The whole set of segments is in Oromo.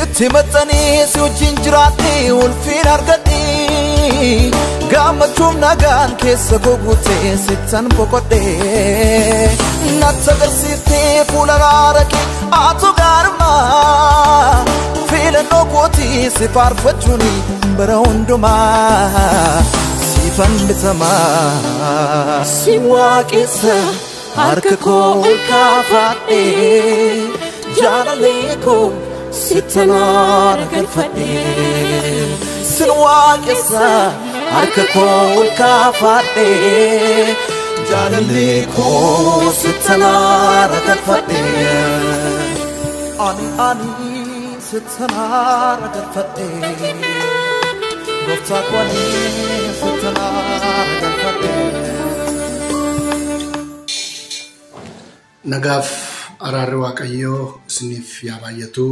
sitti maxxanii si wajjin jiraadhee ulfiin argadhee gammachuun nagaan keessa gogutee sittan boqodhee natti agarsiiftee fuula raara kee atu gaarmaa filannoo kootii si faarfachuun bara hundumaa si fannifama si waaqessa harka koo ol kaafadhee jaalalee koo sittanaara galfadhee sin waaqessa harka koo ol kaafadhee jaalalee koo sittanaara galfadhee ani ani sittanaara galfadhee gooftaa koo ani sittanaara galfadhee. Nagaaf araarri Waaqayyoo isiniif yaa baay'atu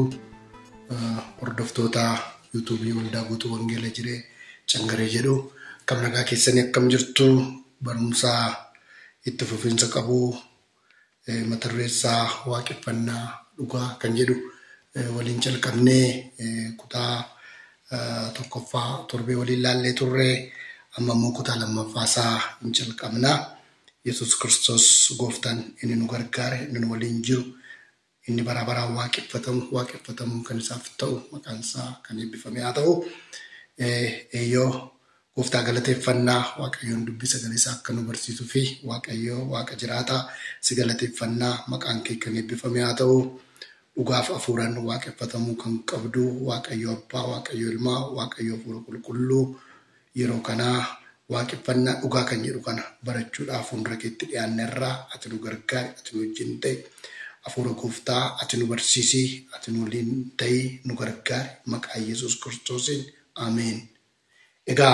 hordoftoota yuutuubii waldaa guutuu wangeela jiree cangaree jedhu akkam nagaa keessanii akkam jirtu barumsa itti fufinsa qabu mata dureessaa waaqeffannaa dhugaa kan jedhu waliin calqabnee kutaa tokkoffaa torbee waliin laallee turre amma immoo kutaa lammaffaasaa hin calqabnaa. Yesus Kiristoos gooftaan inni nu gargaare inni nu waliin jiru inni bara baraan waaqeffatamu waaqeffatamu kan isaaf ta'u maqaan isaa kan eebbifame haa ta'u eeyyoo gooftaa galateeffannaa waaqayyoon dubbii sagalee isaa akka nu barsiisuu fi waaqayyoo waaqa jiraataa si galateeffannaa maqaan kee kan eebbifame haa ta'u dhugaaf hafuuraan waaqeffatamuu kan qabdu waaqayyo abbaa waaqayyo ilmaa waaqayyo hafuura qulqulluu yeroo kanaa waaqeffannaa dhugaa kan jedhu kana barachuudhaaf fuuldura keetti dhiyaanne irraa ati nu gargaari ati nu wajjin ta'e hafuura gooftaa ati nu barsiisi ati nu waliin ta'e nu gargaari maqaa yesus kiristoosiin ameen. Egaa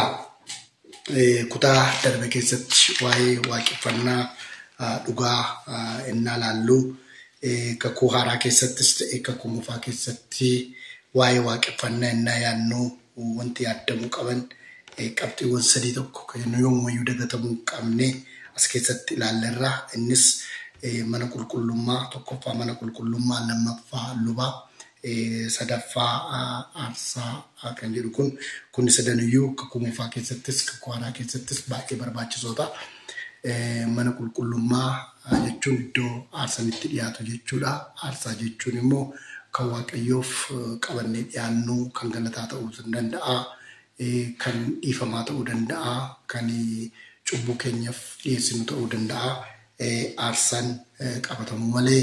kutaa darbe keessatti waa'ee waaqeffannaa dhugaa innaa laallu kakuu haaraa keessattis ta'e kakuu mufaa keessatti waa'ee waaqeffannaa innaa yaannu wanti yaadamuu qaban. qabxiiwwan sadii tokko kan yoomuyyuu dagatamuu hin qabne as keessatti ilaallerra innis mana qulqullummaa tokkoffaa mana qulqullummaa lammaffaa lubaa sadaffaa aarsaa kan jedhu kun kun sadaniyyuu kakuu mufaa keessattis kakuu haaraa keessattis baay'ee barbaachisoota. Mana qulqullummaa jechuun iddoo aarsaan itti dhiyaatu jechuudha. Aarsaa jechuun immoo kan waaqayyoof qabannee dhiyaannu kan galataa ta'uu danda'a. kan dhiifamaa ta'uu danda'a, kan cubbuu keenyaaf dhiyeessinu ta'uu danda'a. Aarsaan qabatamuu malee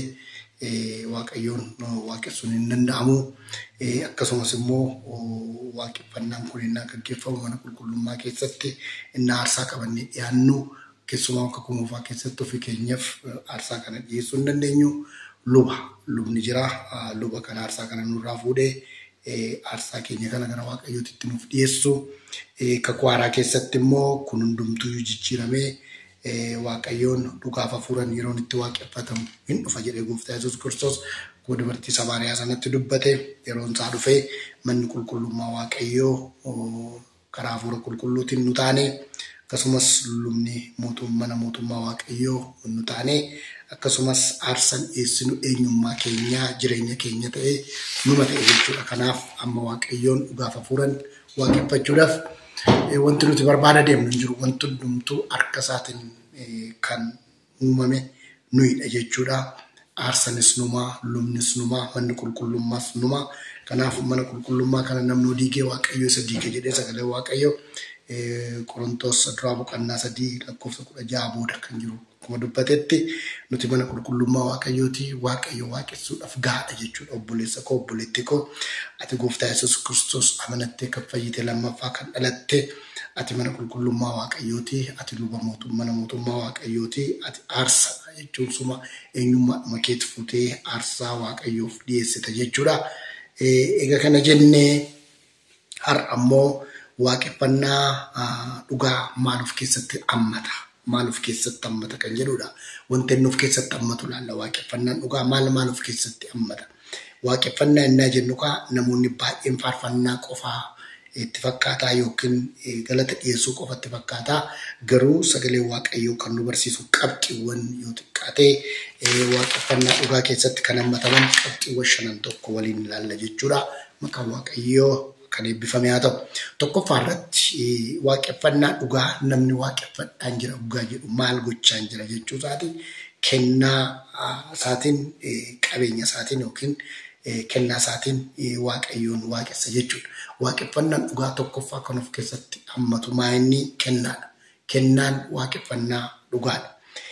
waaqayyoon waaqessuun hin danda'amu. Akkasumas immoo waaqeffannaan kun innaa gaggeeffamu mana qulqullummaa keessatti innaa aarsaa qabannee dhiyaannu keessumaa akka kumuufaa keessatti ofii keenyaaf aarsaa kana dhiyeessuu hin dandeenyu. Luba lubni jira. Luba kan aarsaa kana nurraa fuudhee aarsaa keenya kana gara waaqayyootitti nuuf dhiyeessu. Kakuu haaraa keessatti immoo kun hundumtuu jijjiiramee waaqayyoon dhugaaf hafuuran yeroon itti waaqeffatamu hin dhufa jedhee gooftaa Yesuus Kiristoos akkuma dubartii Samaariyaa sanatti dubbate yeroon isaa dhufee manni qulqullummaa waaqayyoo karaa hafuura qulqulluutiin nu taane akkasumas lubni mana mootummaa waaqayyoo nu taane akkasumas aarsaan dhiyeessinu eenyummaa keenyaa jireenya keenya ta'ee numa ta'e jechuudha. Kanaaf amma waaqayyoon dhugaaf hafuuran waaqeffachuudhaaf wanti nuti barbaada deemnu hin jiru. Wanti hundumtuu harka isaatiin kan uumame nuyidha jechuudha. Aarsanis numaa, lubnis numaa, manni qulqullummaas numaa. Kanaaf mana qulqullummaa kana namni diigee waaqayyo isa diige jedhee sagalee waaqayyo Qorontoos duraa boqonnaa sadii lakkoofsa kudha jaha booda kan jiru akkuma dubbatetti nuti mana qulqullummaa waaqayyooti waaqayyo waaqessuudhaaf gaadha jechuudha obboleessa koo obboleetti koo ati gooftaa yesus kiristoos amanattee kan fayyite lammaffaa kan dhalatte ati mana qulqullummaa waaqayyooti ati luba mana mootummaa waaqayyooti ati aarsaa jechuun suma eenyummaa keetti fuutee aarsaa waaqayyoof dhiyeessita jechuudha. Egaa kana jennee har'a ammoo waaqeffannaa dhugaa maal of keessatti hammata? Maal of keessatti hammata kan jedhudha. Wanti inni of keessatti hammatu laalla waaqeffannaan dhugaa maal maal of keessatti hammata? Waaqeffannaa innaa jennu kaa namoonni baay'een faarfannaa qofaa itti fakkaataa yookiin galata dhiyeessuu qofa itti fakkaataa garuu sagalee waaqayyoo kan nu barsiisu qabxiiwwan yoo xiqqaate waaqeffannaa dhugaa keessatti kan hammataman qabxiiwwan shanan tokko waliin ilaalla jechuudha. maqaan waaqayyoo kan eebbifame haa ta'u. Tokkoffaa irratti waaqeffannaa dhugaa namni waaqeffadhaan jira dhugaa jedhu maal gochaan jira jechuu isaati kennaa isaatiin qabeenya isaatiin yookiin kennaa isaatiin waaqayyoon waaqessa jechuudha. Waaqeffannaan dhugaa tokkoffaa kan of keessatti hammatu maa'inni kennaadha. Kennaan waaqeffannaa dhugaadha.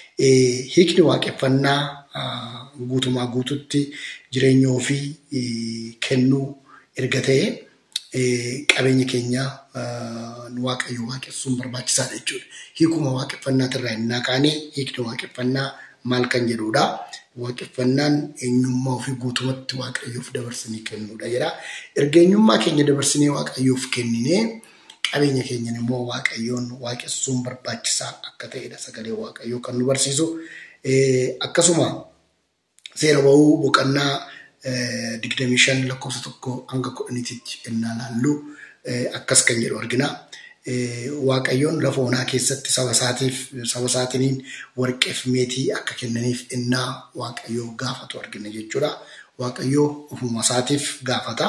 Hiikni waaqeffannaa guutumaa guututti jireenya ofii kennuu erga ta'ee qabeenya keenya waaqayyo waaqessuun barbaachisaadha jechuudha. Hiikuma waaqeffannaatirraa innaa kaanee hiikni waaqeffannaa maal kan jedhudha. Waaqeffannaan eenyummaa ofii guutumatti waaqayyoof dabarsinee kennuudha jedha. Erga eenyummaa keenya dabarsinee waaqayyoof kenninee qabeenya keenyan immoo waaqayyoon waaqessuun barbaachisaa akka ta'edha sagalee waaqayyoo kan nu barsiisu. Akkasuma seera ba'uu boqonnaa digdamii shan lakkoofsa tokko hanga kudhaniititti ennaa laallu akkas kan jedhu argina. Waaqayyoon lafa onaa keessatti saba isaatiif saba isaatiniin warqeef meetii akka kennaniif ennaa waaqayyoo gaafatu argina jechuudha. Waaqayyoo ofuma isaatiif gaafata.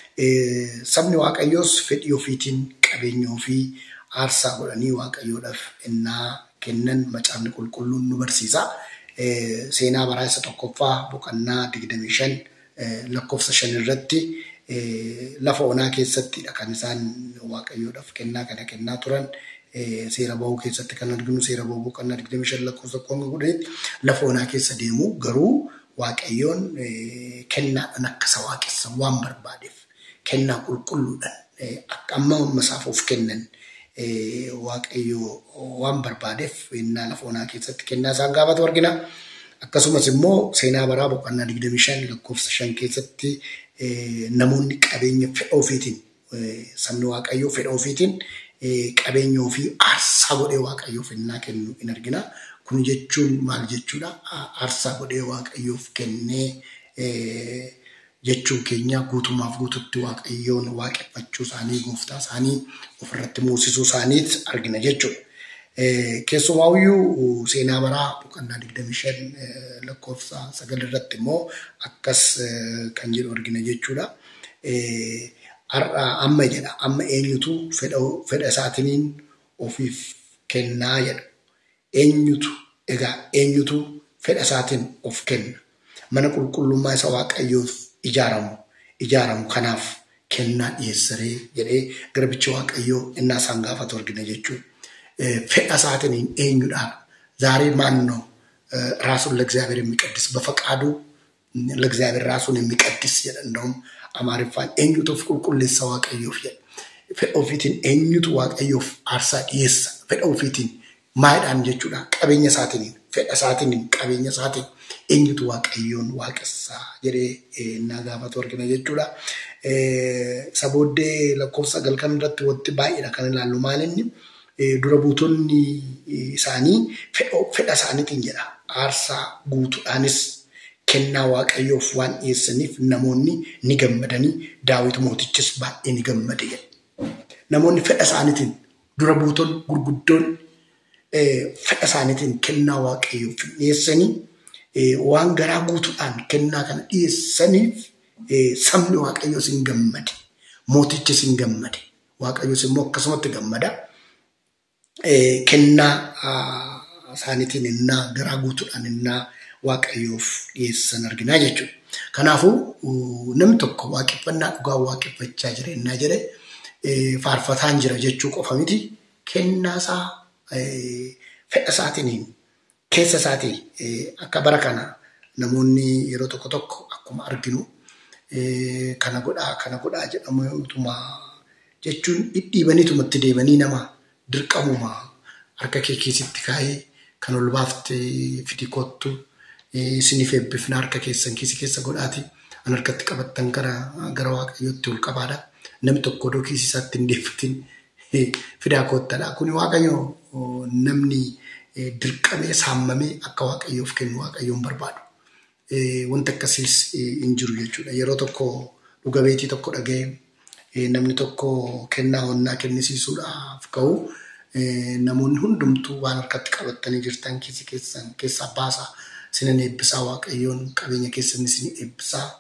Sabni waaqayyoos fedhii ofiitiin qabeenya ofii aarsaa godhanii waaqayyoodhaaf ennaa kennan macaafni qulqulluun nu barsiisa. Seenaa baraa isa tokkoffaa boqonnaa digdamii shan lakkoofsa shan irratti lafa onaa keessattidha kan isaan waaqayyoodhaaf kennaa kana kennaa turan. Seera bahuu keessatti kan arginu seera bahuu boqonnaa digdamii shan lakkoofsa kudha kudhanitti lafa onaa keessa deemu garuu waaqayyoon kennaadhaan akka isa waaqessan waan barbaadeef kennaa qulqulluudhaan akka amma isaaf of kennan waaqayyo waan barbaadeef innaa lafa onaa keessatti kennaa isaan gaafatu argina. Akkasumas immoo seenaa baraa boqonnaa digdamii shan lakkoofsa shan keessatti namoonni qabeenya fedha ofiitiin sabni waaqayyoo fedha ofiitiin qabeenya ofii aarsaa godhee waaqayyoof innaa kennu in argina. Kun jechuun maal jechuudha? Aarsaa godhee waaqayyoof kennee jechuun keenya guutumaaf guututti waaqayyoon waaqeffachuu isaanii gooftaa isaanii ofirratti muusisuu isaaniit argina jechuudha. Keessumaayyuu seenaa baraa boqonnaa digdamii shan lakkoofsa sagal irratti immoo akkas kan jedhu argina jechuudha. Har'a amma jedha amma eenyutu fedha isaatiniin ofiif kennaa jedha. Eenyutu egaa eenyutu fedha isaatiin of kenna. Mana qulqullummaa isa waaqayyoof ijaaramu ijaaramu kanaaf kennaa dhiyeessaree jedhee garbichi waaqayyoo innaa isaan gaafatu argina jechuudha. Fedha isaatiin eenyudhaan zaaree maannoo ራሱን ለእግዚአብሔር የሚቀድስ በፈቃዱ ለእግዚአብሔር ራሱን የሚቀድስ jedha እንደውም amaariffaan eenyutuuf qulqulleessa waaqayyoof jedha. Fedha ofiitiin eenyutu waaqayyoof aarsaa dhiyeessa. Fedha ofiitiin maayidhaan jechuudha. Qabeenya isaatiin fedha isaatiin qabeenya isaatiin eenyutu waaqayyoon waaqessaa jedhee innaa gaafatu argina jechuudha. Isa booddee lakkoofsa sagal kan irratti wanti baay'eedha kan ilaallu maalinni dura buutonni isaanii fedha isaaniitiin jedha. Aarsaa guutuudhaanis kennaa waaqayyoof waan dhiyeessaniif namoonni ni gammadanii daawit mootichis baay'ee ni gammade jedha. Namoonni fedha isaaniitiin dura buutonni gurguddoon fedha isaaniitiin kennaa waaqayyoof dhiyeessanii waan garaa guutuudhaan kennaa kana dhiyeessaniif sabni waaqayyoos hin gammade. Mootichis hin gammade. Waaqayyoos immoo akkasumatti gammada. Kennaa isaaniitiin innaa garaa guutuudhaan innaa waaqayyoof dhiyeessan arginaa jechuudha. Kanaafuu namni tokko waaqeffannaa dhugaa waaqeffachaa jira innaa jedhe faarfataan jira jechuu qofa miti. Kennaa isaa fedha isaatiin keessa isaatii akka bara kana namoonni yeroo tokko tokko akkuma arginu kana godhaa kana godhaa jedhamutuma jechuun dhidhiibaniitumatti deemanii nama dirqamuma harka kee keessatti kaa'ee kan ol baafte fidi kottu isiniif eebbifna harka keessan kiisi keessa godhaati an harkatti qabattan gara gara waaqayyootti ol qabaadha namni tokko odoo kiisi isaatti hin deeffatin fidaa koottadha kun waaqayyo namni dirqamee saammamee akka waaqayyoof kennu waaqayyoon barbaadu. Wanti akkasiis hin jiru jechuudha. Yeroo tokko dhuga beetii tokko dhaga'ee namni tokko kennaa honnaa kennisiisuudhaaf ka'u namoonni hundumtuu waan harkatti qabattanii jirtan kiisii keessan keessaa baasaa sinan eebbisaa waaqayyoon qabeenya keessan isin eebbisaa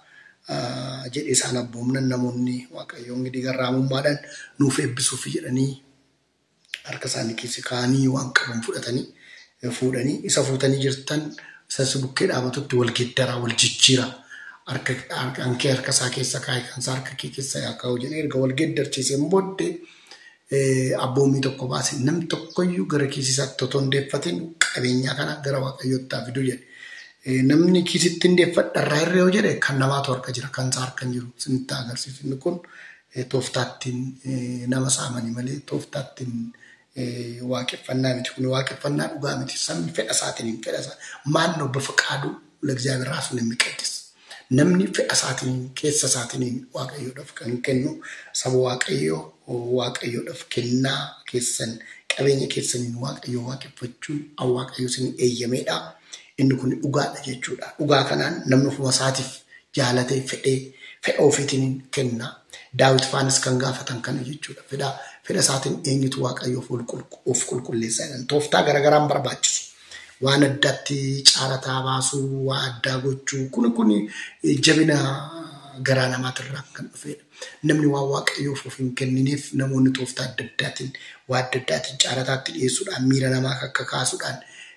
jedhee isaan abboomnan namoonni waaqayyoon gidi garraamummaadhaan nuuf eebbisuuf jedhanii harka isaanii keessa kaa'anii waan qaban fudhatanii fuudhanii isa fuutanii jirtan isas bukkee dhaabatutti wal geeddaraa wal jijjiira. Harka hankee harka isaa keessa kaa'e kan isaa harka kee keessa yaa kaa'u jedhee erga wal geeddarchiiseen booddee abboommii tokko baase namni tokkoyyuu gara kiisii isaatti otoo hin deeffatin qabeenyaa kana gara waaqayyootti haa fidu jedhe. Namni kiisitti hin deeffadharraa irra yoo jedhe kan namaatu harka jira kan isaa harka hin jiru sinitti agarsiisu inni kun tooftaattiin nama saamanii malee tooftaattiin waaqeffannaa miti kun waaqeffannaa dhugaa miti sabni fedha isaatiin fedha isaa maannoo bifa qaaduu ለእግዚአብሔር ራሱን የሚቀድስ namni fedha isaatiin keessa isaatiin waaqayyoodhaaf kan kennu saba waaqayyoo waaqayyoodhaaf kennaa keessan qabeenya keessaniin waaqayyoo waaqeffachuun an waaqayyo isin eeyyameedha. Inni kun dhugaadha jechuudha. Dhugaa kanaan namni ofuma isaatiif jaalatee fedhee fedha ofiitiin kenna. Daawit faanis kan gaafatan kana jechuudha. Fedha fedha isaatiin eenyutu waaqayyoof of qulqulleessaa jedhan. Tooftaa garaagaraan barbaachisu. waan addaatti caalataa baasuu, waa addaa gochuu, kun kun jabina garaa namaatirraa kan dhufedha. Namni waan waaqayyoof of hin kennineef namoonni tooftaa adda addaatiin waa adda addaatiin caalataatti dhiyeessuudhaan miira namaa akka kaasuudhaan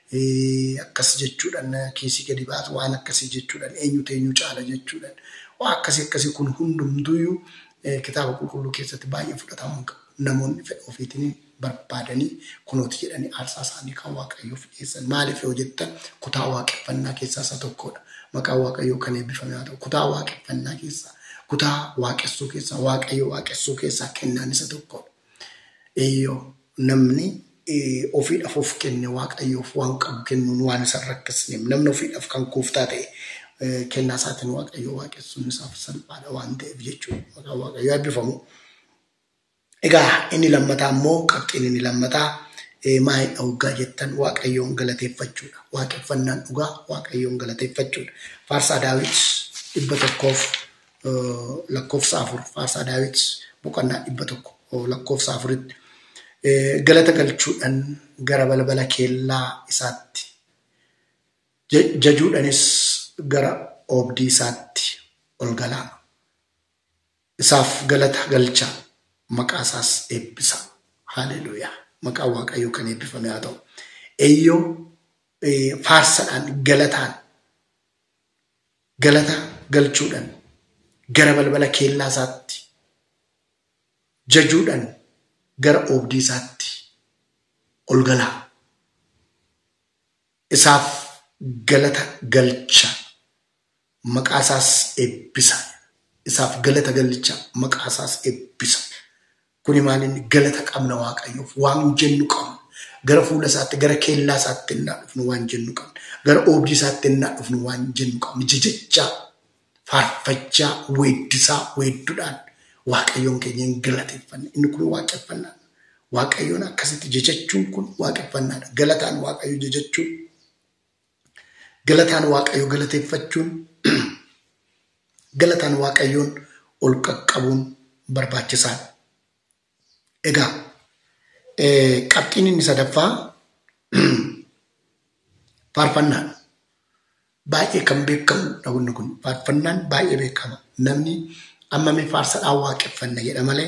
akkas jechuudhaan kiisii gadi baasu waan akkasii jechuudhaan eenyutu eenyu caala jechuudhaan waa akkasii akkasii kun hundumtuyyuu kitaaba qulqulluu keessatti baay'ee fudhatamuu qabu. Namoonni fedha ofiitiin barbaadanii kunooti jedhanii aarsaa isaanii kan waaqayyoof dhiyeessan. Maaliif yoo jettan kutaa waaqeffannaa keessaa isa tokkodha. Maqaan waaqayyoo kan eebbifame haa ta'u kutaa waaqeffannaa keessaa kutaa waaqessuu keessaa waaqayyoo waaqessuu keessaa kennaan isa tokkodha. Eeyyoo namni ofiidhaaf of kenne waaqayyoof waan qabu kennuun waan isa rakkisneef namni ofiidhaaf kan kuuftaa ta'e kennaa isaatiin waaqayyoo waaqessuun isaaf salphaadha waan ta'eef jechuudha. Maqaan waaqayyoo eebbifamu. Egaa inni lammataa immoo qabxiin inni lammataa maalidha hoggaa jettan waaqayyoon galateeffachuudha. Waaqeffannaan dhugaa waaqayyoon galateeffachuudha. Faarsaa Daawit dhibba tokkoof lakkoofsa afur Faarsaa Daawit boqonnaa dhibba tokko lakkoofsa afuritti galata galchuudhaan gara balbala keellaa isaatti jajuudhaanis gara oobdii isaatti ol galaa. Isaaf galata galcha maqaa isaas eebbisa. Haaleluuyaa. Maqaan Waaqayyoo kan eebbifame haa ta'u. Eeyyoo faarsadhaan galataan galata galchuudhaan gara balbala keellaa isaatti jajuudhaan gara oobdii isaatti ol galaa. Isaaf galata galcha maqaa isaas eebbisa. Isaaf galata galcha maqaa isaas eebbisa. Kuni maaliin galata qabna waaqayyoof waan jennu qabna. Gara fuula isaatti gara keellaa isaatti innaa dhufnu waan jennu qabna. Gara oobdii isaatti innaa dhufnu waan jennu qabna. Jajachaa, faarfachaa, weeddisaa, weedduudhaan waaqayyoon keenya hin galateeffanne. Inni kun waaqeffannaa. Waaqayyoon akkasitti jajachuun kun waaqeffannaadha. Galataan waaqayyo jajachuun, galataan waaqayyo galateeffachuun, galataan waaqayyoon ol qaqqabuun barbaachisaadha. Egaa qabxiin inni sadaffaa faarfannaadha. Baay'ee kan beekamudha wanni kun. Faarfannaan baay'ee beekama. Namni ammami faarsadhaan waaqeffanna jedha malee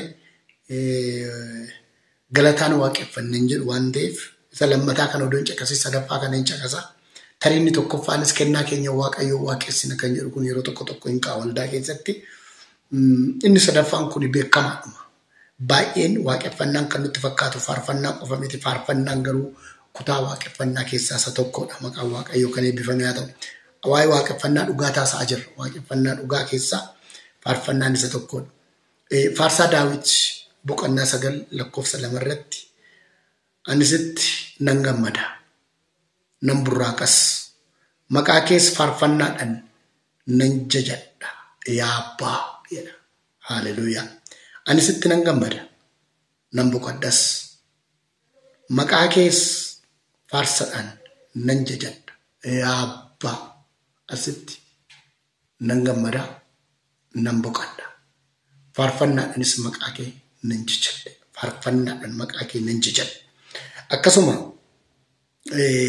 galataan waaqeffanna hin jedhu waan ta'eef isa lammataa kana odoo hin caqasin sadaffaa kana hin caqasa. Tarii inni tokkoffaanis kennaa keenya waaqayyoo waaqessina kan jedhu kun yeroo tokko tokko hin ka'a waldaa keessatti. Inni sadaffaan kun beekamaadhuma. baay'een waaqeffannaan kan nutti fakkaatu faarfannaa qofa miti faarfannaan garuu kutaa waaqeffannaa keessaa isa tokkodha maqaan waaqayyoo kan eebbifame haa ta'u. Waa'ee waaqeffannaa dhugaa taasisaa jirra waaqeffannaa dhugaa keessaa faarfannaan isa tokkodha. Faarsaa Daawit boqonnaa sagal lakkoofsa lama irratti anisitti nan gammada nan burraaqas maqaa kees faarfannaadhaan nan jajadha yaa abbaa jedha haaleluuyaa. Ani sitti nan gammada, nan boqodhas. Maqaa kees faarsadhaan nan jajadha. Yaa abbaa asitti nan gammada, nan boqodha. Faarfannaadhaanis maqaa kee nan jajadha. Faarfannaadhaan maqaa kee nan jajadha. Akkasuma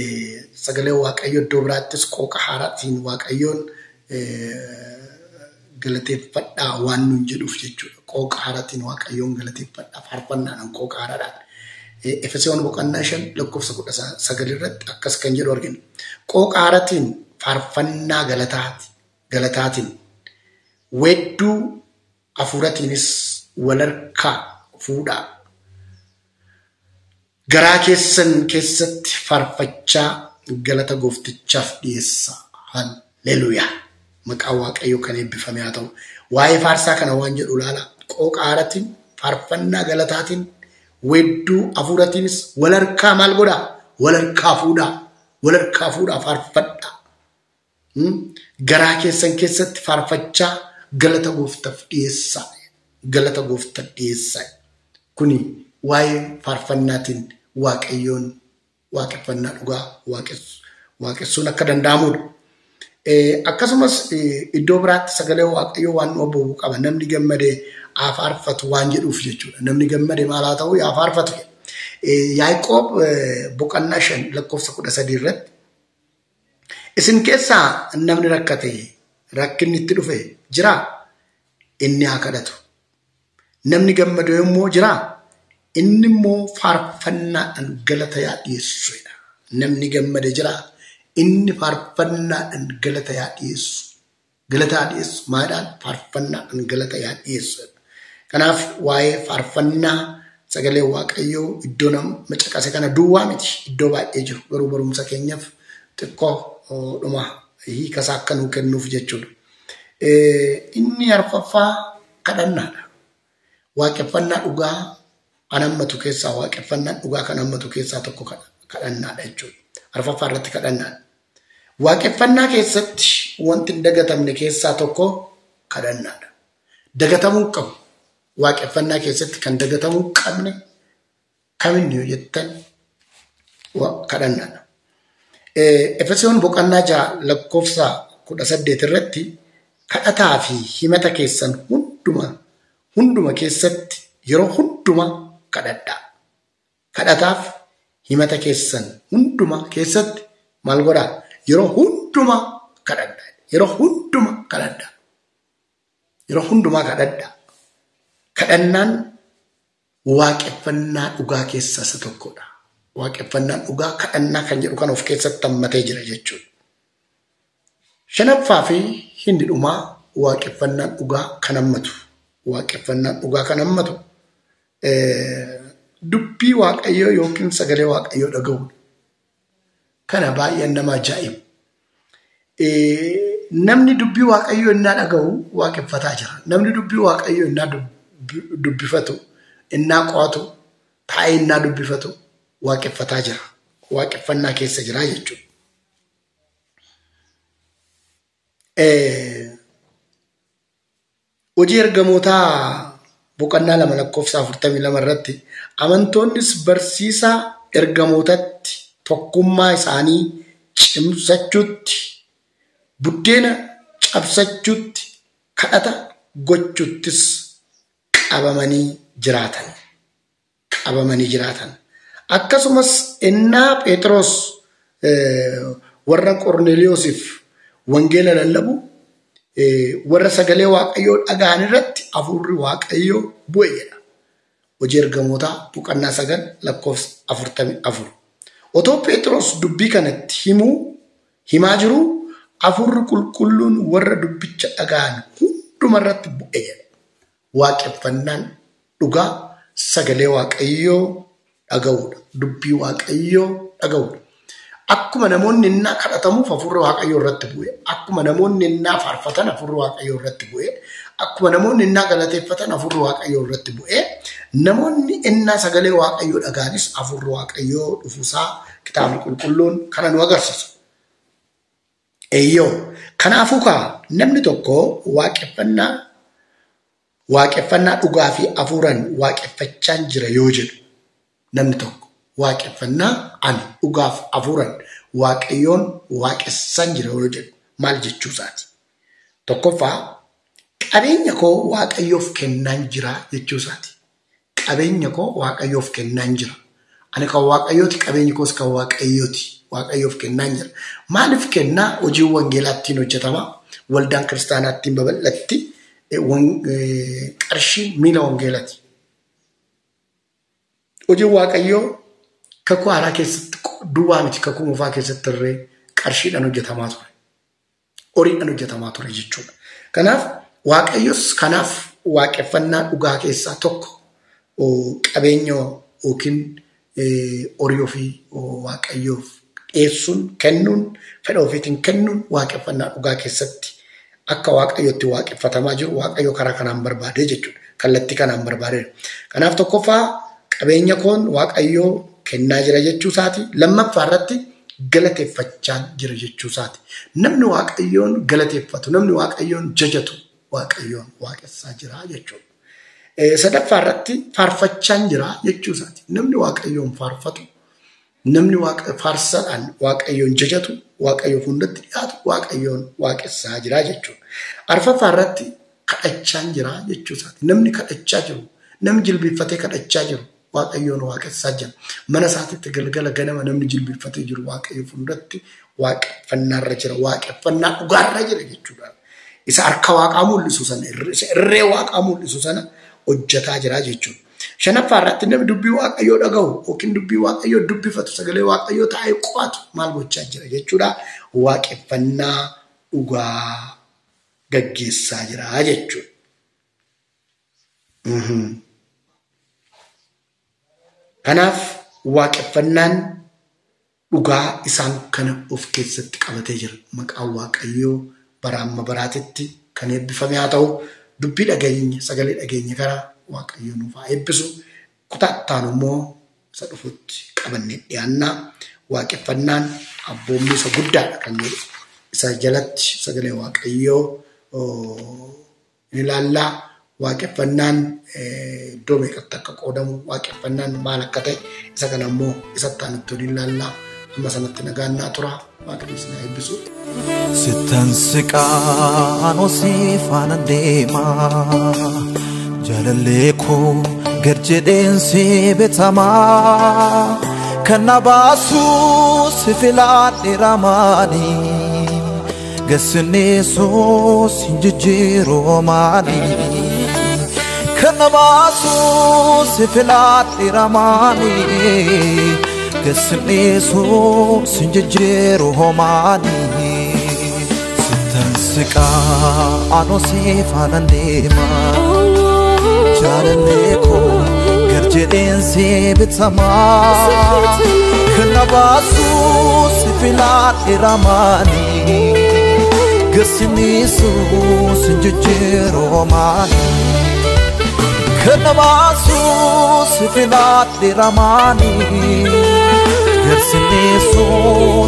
sagalee waaqayyo iddoo biraattis qooqa haaraatiin waaqayyoon galateeffadhaa waan nuun jedhuuf jechuudha. Qooqa haaratiin waaqayyoon galateeffadhaa faarfannaadhaan qooqa haaraadhaan. Efesoon boqonnaa shan lakkoofsa kudha sagal irratti akkas kan jedhu argina. Qooqa haaratiin faarfannaa galataati galataatiin weedduu hafuuratiinis walharkaa fuudhaa. Garaa keessan keessatti faarfachaa galata gooftichaaf dhiyeessa. Halleluuyaa. Maqaan waaqayyoo kan eebbifame haa ta'u. Waa'ee faarsaa kana waan jedhu ilaala. Qooqa haaratiin faarfannaa galataatiin weedduu hafuuratiinis walharkaa maal godhaa? Walharkaa fuudhaa. Walharkaa fuudhaa faarfadhaa. Garaa keessan keessatti faarfachaa galata gooftaaf dhiyeessaa. Galata gooftaaf dhiyeessaa. Kuni waa'ee faarfannaatiin waaqayyoon waaqeffannaa dhugaa waaqessuun akka danda'amudha. Akkasumas iddoo biraatti sagalee waaqayyoo waan nu abboobu qaba. Namni gammadee haa faarfatu waan jedhuuf jechuudha. Namni gammadee maal haa ta'u haa faarfatu. Yaaqoob boqonnaa shan lakkoofsa kudha sadii irratti isin keessaa namni rakkate rakkinni itti dhufe jiraa? Inni haa kadhatu. Namni gammadu yommuu jiraa? Inni immoo faarfannaadhaan galata yaa dhiyeessuudha. Namni gammade jiraa? Inni faarfannaadhaan galata yaa dhiyeessu. Galata yaa dhiyeessu. Maadhaan faarfannaadhaan galata yaa dhiyeessu. Kanaaf waa'ee faarfannaa sagalee waaqayyoo iddoo nama macaqase kana duwwaa miti. Iddoo baay'ee jiru. Garuu barumsa keenyaaf xiqqoo dhuma hiikasaa akka nuu kennuuf jechuudha. Inni arfaffaa kadhannaadha. Waaqeffannaa dhugaa kan hammatu keessaa waaqeffannaan dhugaa kan hammatu keessaa tokko kadhannaadha jechuudha. Arfaffaa irratti kadhannaadha. Waaqeffannaa keessatti wanti hin dagatamne keessaa tokko kadhannaadha. Dagatamuu qabu. Waaqeffannaa keessatti kan dagatamuu qabne kaminni yoo jettan kadhannaadha. Efesoon boqonnaa ja'a lakkoofsa kudha saddeet irratti kadhataa fi himata keessan hunduma hunduma keessatti yeroo hunduma kadhadhaa. Kadhataaf himata keessan hunduma keessatti maal godhaa? Yeroo hunduma kadhadhaa. Yeroo hunduma kadhadhaa. Yeroo hundumaa kadhadhaa. Kadhannaan waaqeffannaa dhugaa keessaa isa tokkodha. Waaqeffannaan dhugaa kadhannaa kan jedhu kan of keessatti hammatee jira jechuudha. Shanaffaa fi hindi dhumaa waaqeffannaan dhugaa kan hammatu. Waaqeffannaan dhugaa kan hammatu dubbii waaqayyoo yookiin sagalee waaqayyoo dhaga'uudha. Kana baay'een nama ajaa'ibu. Namni dubbii waaqayyoo innaa dhaga'u waaqeffataa jira. Namni dubbii waaqayyoo innaa dubbifatu, innaa qo'atu, taa'ee innaa dubbifatu waaqeffataa jira. Waaqeffannaa keessa jira jechuudha. Hojii ergamootaa boqonnaa lama lakkoofsa afurtamii lama irratti amantoonnis barsiisaa ergamootatti tokkummaa isaanii cimsachuutti buddeena cabsachuutti kadhata gochuuttis qabamanii jiraatan. Qabamanii jiraatan. Akkasumas innaa Phexros warra Qorneeliyoosiif wangeela lallabu warra sagalee waaqayyoo dhaga'an irratti hafuurri waaqayyoo bu'e jedha. Hojii ergamootaa boqonnaa sagal lakkoofsa afurtamii afur. Otoo Phexros dubbii kanatti himuu himaa jiruu hafuurri qulqulluun warra dubbicha dhaga'an hunduma irratti bu'e jedha. Waaqeffannaan dhugaa sagalee waaqayyoo dhaga'uudha. Dubbii waaqayyoo dhaga'uudha. Akkuma namoonni innaa kadhatamuuf hafuurri waaqayyoo irratti bu'e. Akkuma namoonni innaa faarfatan hafuurri waaqayyoo irratti bu'e. Akkuma namoonni innaa galateeffatan hafuurri waaqayyoo irratti bu'e. Namoonni innaa sagalee waaqayyoo dhaga'anis hafuurri waaqayyoo dhufuusaa kitaabni qulqulluun kana nu agarsiisa. Eeyyoo kanaafuu kaa namni tokko waaqeffannaa waaqeffannaa dhugaa fi hafuuraan waaqeffachaan jira yoo jedhu namni tokko waaqeffannaa ani dhugaaf hafuuraan waaqayyoon waaqessan jira yoo jedhu maal jechuu isaati. Tokkoffaa qabeenya koo waaqayyoof kennaan jira jechuu isaati. Qabeenya koo waaqayyoof kennaan jira. Ani kan waaqayyooti qabeenyi koos kan waaqayyooti. Waaqayyoof kennaan jira. Maaliif kennaa hojii wangeelaa ittiin hojjetama? Waldaan kiristaanaa ittiin babal'atti qarshiin miila wangeelati. Hojiin Waaqayyoo kakuu haaraa keessatti duwwaa miti kakuu moofaa keessatti illee qarshiidhaan hojjetamaa ture. Horiidhaan hojjetamaa ture jechuudha. Kanaaf Waaqayyos kanaaf waaqeffannaa dhugaa keessaa tokko qabeenya yookiin horii ofii Waaqayyoof dhiyeessuun kennuun fedha ofiitiin kennuun waaqeffannaa dhugaa keessatti akka waaqayyotti waaqeffatamaa jiru waaqayyo karaa kanaan barbaadee jechuudha. Kallattii kanaan barbaadeera. Kanaaf tokkoffaa qabeenya koon waaqayyoo kennaa jira jechuu isaati. Lammaffaa irratti galateeffachaa jira jechuu isaati. Namni waaqayyoon galateeffatu, namni waaqayyoon jajatu waaqayyoon waaqessaa jira jechuudha. Sadaffaa irratti faarfachaa jira jechuu isaati. Namni waaqayyoon faarfatu, namni faarsaadhaan waaqayyoon jajatu, waaqayyoo fuuldratti dhiyaatu, waaqayyoon waaqessaa jira jechuudha. Arfaffaa irratti kadhachaa jira jechuu isaati. Namni kadhachaa jiru, namni jilbiiffatee kadhachaa jiru, waaqayyoon waaqessaa jira. Mana isaatitti galgala ganama namni jilbiiffatee jiru waaqayyo fuuldratti waaqeffannaarra jira, waaqeffannaa dhugaarra jira jechuudha. Isa harka waaqaa mul'isu sana, isa irree waaqaa mul'isu sana hojjetaa jira jechuudha. Shanaffaa irratti namni dubbii waaqayyoo dhaga'u yookiin dubbii waaqayyoo dubbifatu sagalee waaqayyoo taa'ee qo'atu maal gochaa jira jechuudha. Waaqeffannaa dhugaa gaggeessaa jira jechuudha. Kanaaf waaqeffannaan dhugaa isaan kana of keessatti qabatee jira. Maqaan waaqayyoo bara amma baraatitti kan eebbifame haa ta'u dubbii dhageenya sagalee dhageenya karaa waaqayyo nuuf haa eebbisu. Kutaattaan immoo isa dhufutti qabannee dhiyaannaa waaqeffannaan abboommi isa guddaadha kan jedhu. Isa jalatti sagalee waaqayyoo ni ilaallaa. Waaqeffannaan iddoo meeqatti akka qoodamu waaqeffannaan maal akka ta'e isa kana immoo isatti aanutti ni ilaallaa. Amma sanatti nagaannaa tura. Waaqayyo isin haa eebbisu. Sittan siqaan osii faana deemaa. Jaalallee koo gad jedheensi bitamaa kan na baasuu si filaadhe ramaanii gassinneessuus hin jijjiiroo maanii kan na baasuu si filaadhe ramaanii gassinneessuus hin jijjiiroo maanii sittan siqaan osii faana deemaa. jaalallee koo gad jedheensi bitamaa kan na baasuu si filaadhe ramaanii gassiniisuus hin jijjiiroo maanii kan na baasuu si filaadhe ramaanii gassiniisuus